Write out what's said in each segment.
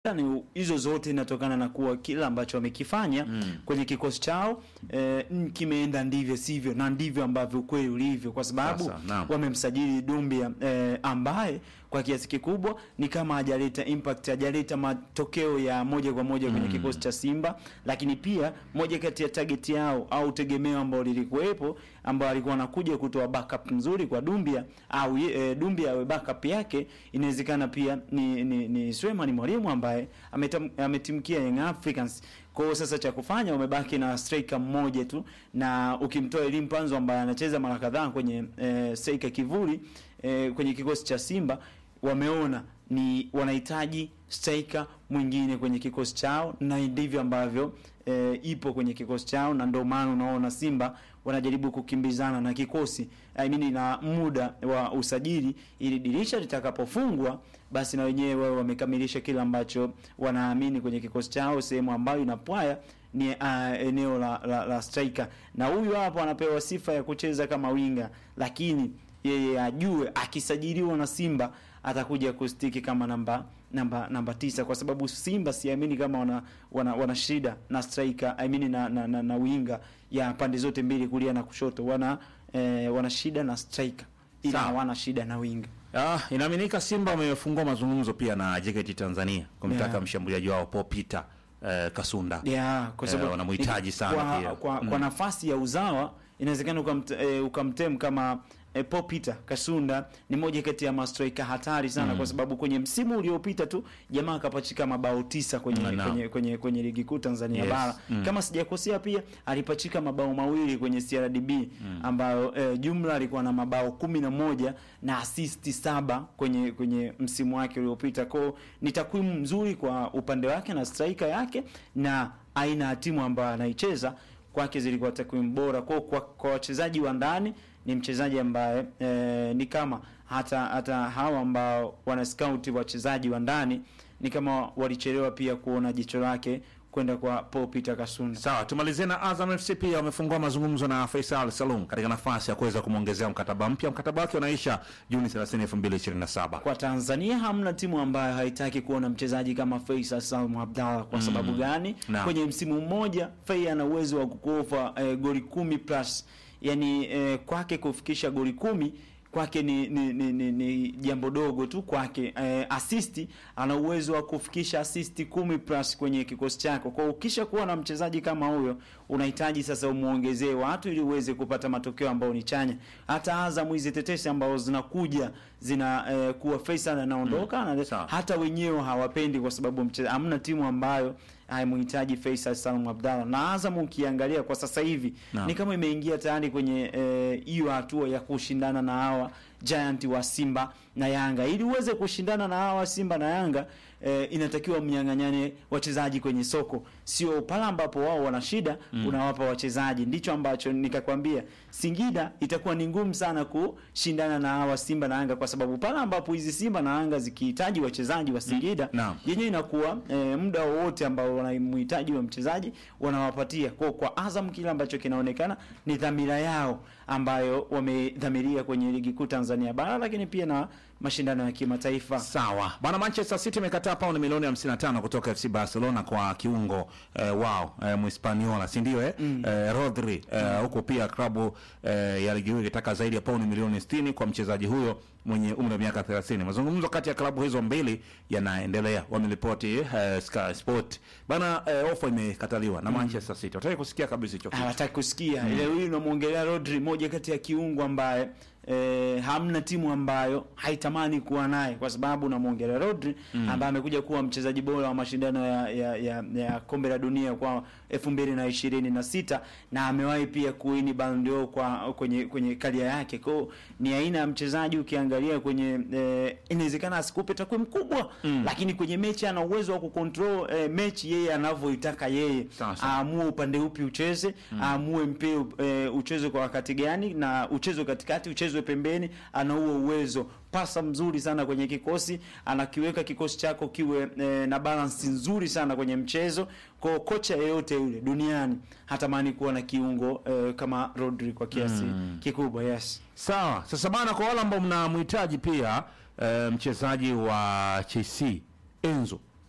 ni hizo zote inatokana na kuwa kila ambacho wamekifanya Mm. kwenye kikosi chao eh, mm, kimeenda ndivyo sivyo, na ndivyo ambavyo ukweli ulivyo, kwa sababu Sasa, naam. wamemsajili Dumbia eh, ambaye kwa kiasi kikubwa ni kama hajaleta impact, hajaleta matokeo ya moja kwa moja kwenye Mm. kikosi cha Simba, lakini pia moja kati ya target yao au tegemeo ambao lilikuwepo ambao alikuwa anakuja kutoa backup nzuri kwa Dumbia au e, Dumbia awe backup yake, inawezekana pia ni ni, ni Suleiman Mwalimu ambaye ametam, ametimkia Young Africans. Kwa hiyo sasa cha kufanya umebaki na striker mmoja tu, na ukimtoa Elim Panzo ambaye anacheza mara kadhaa kwenye e, striker kivuli e, kwenye kikosi cha Simba wameona ni wanahitaji striker mwingine kwenye kikosi chao, na ndivyo ambavyo e, ipo kwenye kikosi chao, na ndio maana unaona Simba wanajaribu kukimbizana na kikosi I mean, na muda wa usajili, ili dirisha litakapofungwa basi na wenyewe wao wamekamilisha kile ambacho wanaamini kwenye kikosi chao, sehemu ambayo inapwaya ni uh, eneo la, la, la striker, na huyu hapo anapewa sifa ya kucheza kama winga, lakini yeye ajue akisajiliwa na Simba atakuja kustiki kama namba namba namba tisa, kwa sababu Simba siamini kama wana wana, wana shida na striker I mean na, na, na, na winga ya pande zote mbili kulia na kushoto, wana eh, wana shida na striker ila Sawa. hawana shida na winga. Ah, inaaminika Simba wamefungua mazungumzo pia na JKT Tanzania kumtaka Yeah. mshambuliaji wao Paul Peter eh, Kasunda. Yeah, kwa Eh, sababu wanamhitaji sana kwa, pia. Kwa, Mm. kwa nafasi ya uzawa inawezekana ukamt, eh, ukamtem kama eh, Paul Peter Kasunda ni moja kati ya mastrika hatari sana Mm. kwa sababu kwenye msimu uliopita tu jamaa akapachika mabao tisa kwenye Mm, no. kwenye, kwenye, kwenye ligi kuu Tanzania Yes. bara Mm. kama sijakosea, pia alipachika mabao mawili kwenye CRDB ambayo eh, jumla alikuwa na mabao kumi na moja na asisti saba kwenye kwenye msimu wake uliopita. Kwao ni takwimu nzuri kwa upande wake na striker yake na aina ya timu ambayo anaicheza kwake zilikuwa takwimu bora. Kwa kwa, kwa wachezaji wa ndani ni mchezaji ambaye eh, ni kama hata hata hawa ambao wana scout wachezaji wa ndani ni kama walichelewa pia kuona jicho lake kwenda kwa Paul Peter Kasunda. Sawa, tumalizie na Azam FC pia wamefungua mazungumzo na Faisal Salum katika nafasi ya kuweza kumwongezea mkataba mpya. Mkataba wake unaisha Juni 30, 2027. Kwa Tanzania hamna timu ambayo haitaki kuona mchezaji kama Faisal Salum Abdallah. Kwa sababu gani? Naam. Kwenye msimu mmoja Fei ana uwezo wa kukofa eh, goli kumi plus, yani eh, kwake kufikisha goli kumi kwake ni ni, ni, ni, ni jambo dogo tu kwake. Eh, asisti ana uwezo wa kufikisha asisti kumi plus kwenye kikosi chako. Kwa hiyo ukisha kuwa na mchezaji kama huyo, unahitaji sasa umuongezee watu ili uweze kupata matokeo ambayo ni chanya. Hata Azam hizi tetesi ambazo zinakuja zina eh, kuwa Faisal anaondoka na Sawa. hata wenyewe hawapendi kwa sababu mche- hamna timu ambayo haimhitaji Faisal Salum Abdallah. Na Azam ukiangalia kwa sasa hivi Naam. ni kama imeingia tayari kwenye eh, hiyo hatua ya kushindana na hawa giant wa Simba na Yanga. Ili uweze kushindana na hawa Simba na Yanga eh, inatakiwa mnyang'anyane wachezaji kwenye soko, sio pale ambapo wao wana shida unawapa wachezaji. Ndicho ambacho nikakwambia, Singida itakuwa ni ngumu sana kushindana na hawa Simba na Yanga, kwa sababu pale ambapo hizi Simba na Yanga zikihitaji wachezaji wa Singida Naam. yenyewe inakuwa e, muda wowote ambao wanamhitaji wa mchezaji wanawapatia. Kwa kwa Azam kile ambacho kinaonekana ni dhamira yao ambayo wamedhamiria kwenye ligi kuu Tanzania bara, lakini pia na mashindano ya kimataifa. Sawa bwana, Manchester City imekataa paundi milioni 55 kutoka FC Barcelona kwa kiungo eh, wao eh, Mhispaniola, si ndio eh? eh, Rodri eh, huko pia klabu eh, ya ligi hiyo ikitaka zaidi ya paundi milioni 60 kwa mchezaji huyo mwenye umri wa miaka 30. Mazungumzo kati ya klabu hizo mbili yanaendelea, wameripoti eh, Sky Sport bana. Eh, ofa imekataliwa na Manchester City, wataki kusikia kabisa hicho kitu. hawataki kusikia ile. Huyu unamwongelea Rodri, moja kati ya kiungo ambaye e, hamna timu ambayo haitamani kuwa naye, kwa sababu unamwongelea Rodri ambaye amekuja kuwa mchezaji bora wa mashindano ya, ya, ya, ya kombe la dunia kwa elfu mbili na ishirini na sita na amewahi pia kuini Ballon d'Or kwa kwenye kwenye karia yake. Kwa hiyo ni aina ya mchezaji ukiangalia kwenye e, inawezekana asikupe takwimu kubwa lakini kwenye mechi ana uwezo wa kucontrol e, mechi yeye anavyoitaka yeye Sawa, sawa. aamue upande upi ucheze, aamue mpira e, ucheze kwa wakati gani, na uchezwe katikati, uchezwe pembeni. Ana huo uwezo, pasa mzuri sana kwenye kikosi, anakiweka kikosi chako kiwe e, na balance nzuri sana kwenye mchezo. Kwa kocha yeyote yule duniani hatamani kuwa na kiungo e, kama Rodri kwa kiasi kikubwa. Yes. Sawa, sasa bana, kwa wale ambao mnamhitaji pia eh, mchezaji wa Chelsea Enzo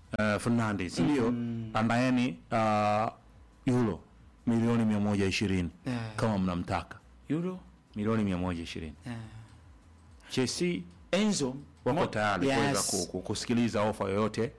uh, Fernandes ndio andaeni uh, euro milioni mia moja ishirini Eh. kama mnamtaka Euro milioni mia moja ishirini eh. Chelsea Enzo wako mo- tayari yes. kuweza ku- ku- kusikiliza ofa yoyote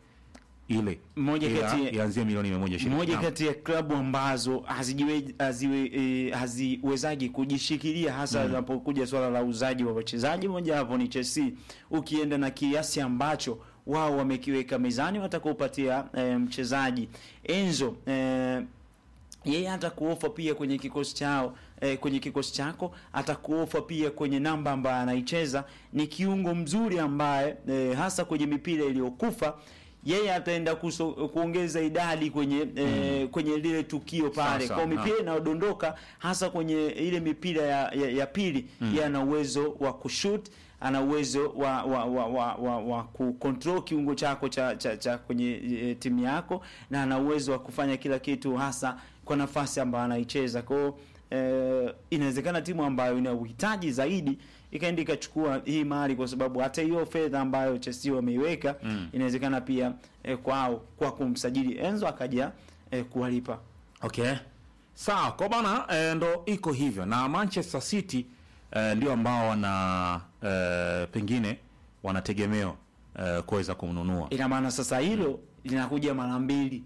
ile Moja Ila kati ya- ianzie milioni mia moja ishirini moja Naam. kati ya klabu ambazo hazijiwe, haziwe, e, haziwezaji kujishikilia hasa linapokuja swala la uzaji wa wachezaji. Moja hapo ni Chelsea, ukienda na kiasi ambacho wao wamekiweka mezani watakupatia e, mchezaji Enzo e, yeye atakuofa pia kwenye kikosi chao eh, kwenye kikosi chako atakuofa pia kwenye namba ambayo anaicheza. Ni kiungo mzuri ambaye eh, hasa kwenye mipira iliyokufa yeye ataenda kuso, kuongeza idadi kwenye eh, kwenye lile tukio pale Sasa, kwa naam. mipira inayodondoka hasa kwenye ile mipira ya, ya, ya pili yeye ana uwezo wa kushoot ana uwezo wa wa wa, wa, wa, wa kucontrol kiungo chako cha, cha, cha kwenye e, timu yako na ana uwezo wa kufanya kila kitu hasa kwa nafasi ambayo anaicheza. Kwa hiyo eh, inawezekana timu ambayo ina uhitaji zaidi ikaenda ikachukua hii mali, kwa sababu hata hiyo fedha ambayo Chelsea wameiweka inawezekana pia eh, kwao kwa kumsajili Enzo akaja eh, kuwalipa. Okay. Sawa, kwa bana e, ndo iko hivyo na Manchester City e, ndio ambao wana e, pengine wanategemewa e, kuweza kumnunua. Ina maana sasa hilo linakuja mara mbili.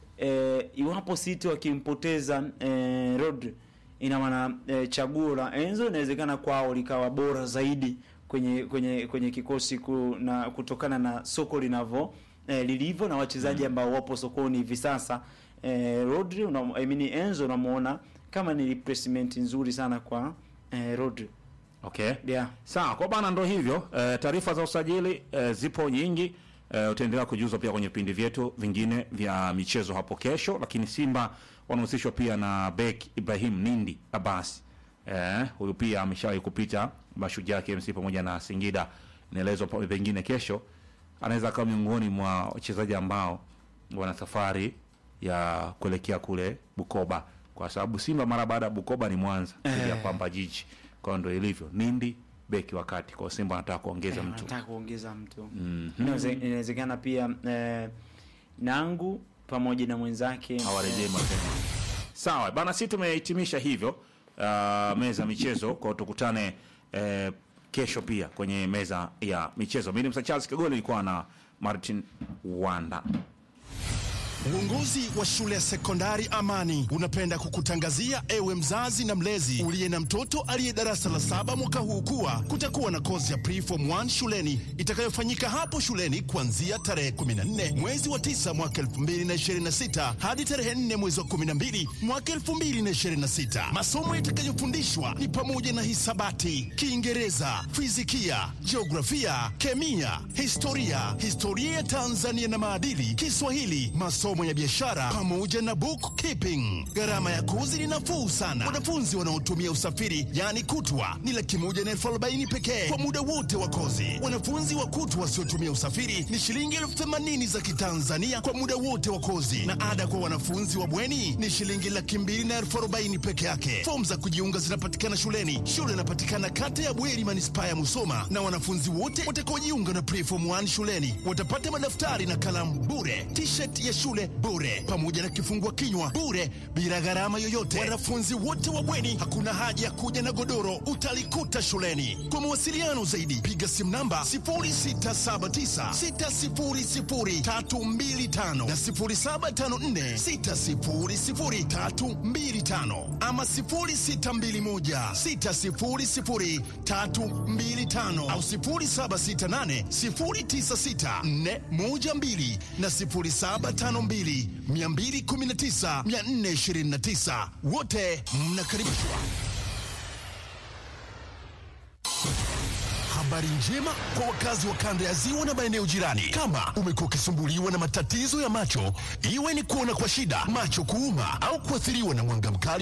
E, iwapo City wakimpoteza e, Rodri, ina maana e, chaguo la Enzo inawezekana kwao likawa bora zaidi kwenye kwenye kwenye kikosi ku, na kutokana na soko linavyo e, lilivyo na wachezaji ambao wapo sokoni hivi sasa. E, Rodri una, I mean Enzo unamuona kama ni replacement nzuri sana kwa e, Rodri. Okay. Yeah. Sawa, kwa bana ndo hivyo. E, taarifa za usajili e, zipo nyingi. E, utaendelea kujuzwa pia kwenye vipindi vyetu vingine vya michezo hapo kesho, lakini Simba wanahusishwa pia na bek Ibrahim Nindi Abbas. Eh, huyu pia ameshawahi kupita Mashujaa KMC pamoja na Singida. Inaelezwa pa- pengine kesho anaweza akawa miongoni mwa wachezaji ambao wana safari ya kuelekea kule Bukoba, kwa sababu Simba mara baada ya Bukoba ni Mwanza dhidi ya Eh. Pamba Jiji. Kwa hiyo ndio ilivyo. Nindi beki wakati kwa Simba anataka kuongeza Eh, mtu. Nataka kuongeza mtu. Mhm. Inaweze- Inawezekana pia eh, Nangu pamoja na mwenzake hawarejei mapema. Sawa bana, si tumehitimisha hivyo uh, meza ya michezo kwa tukutane eh, kesho pia kwenye meza ya michezo. Mimi ni Msa Charles Kagoli, nilikuwa na Martin Wanda. Uongozi wa shule ya sekondari Amani unapenda kukutangazia ewe mzazi na mlezi uliye na mtoto aliye darasa la saba mwaka huu kuwa kutakuwa na kozi ya preform 1 shuleni itakayofanyika hapo shuleni kuanzia tarehe 14 mwezi wa 9 mwaka 2026 hadi tarehe 4 mwezi wa 12 mwaka 2026. Masomo yatakayofundishwa ni pamoja na hisabati, Kiingereza, fizikia, jiografia, kemia, historia, historia ya Tanzania na maadili, Kiswahili, masomo ya biashara pamoja na bookkeeping. Gharama ya kozi ni nafuu sana. Wanafunzi wanaotumia usafiri yaani kutwa ni laki moja na elfu arobaini pekee kwa muda wote wa kozi. Wanafunzi wa kutwa wasiotumia usafiri ni shilingi elfu themanini za Kitanzania kwa muda wote wa kozi, na ada kwa wanafunzi wa bweni ni shilingi laki mbili na elfu arobaini peke yake. Fomu za kujiunga zinapatikana shuleni. Shule inapatikana kata ya Bweri, manispaa ya Musoma, na wanafunzi wote watakaojiunga na preform 1 shuleni watapata madaftari na kalamu bure, t-shirt ya shule bure, pamoja na kifungua kinywa bure, bila gharama yoyote. Wanafunzi wote wa bweni, hakuna haja ya kuja na godoro, utalikuta shuleni. Kwa mawasiliano zaidi, piga simu namba 0679600325 na 0754600325 ama 0621600325 au 0768096412 na 0752219429 wote mnakaribishwa. Habari njema kwa wakazi wa kanda ya ziwa na maeneo jirani. Kama umekuwa ukisumbuliwa na matatizo ya macho, iwe ni kuona kwa shida, macho kuuma, au kuathiriwa na mwanga mkali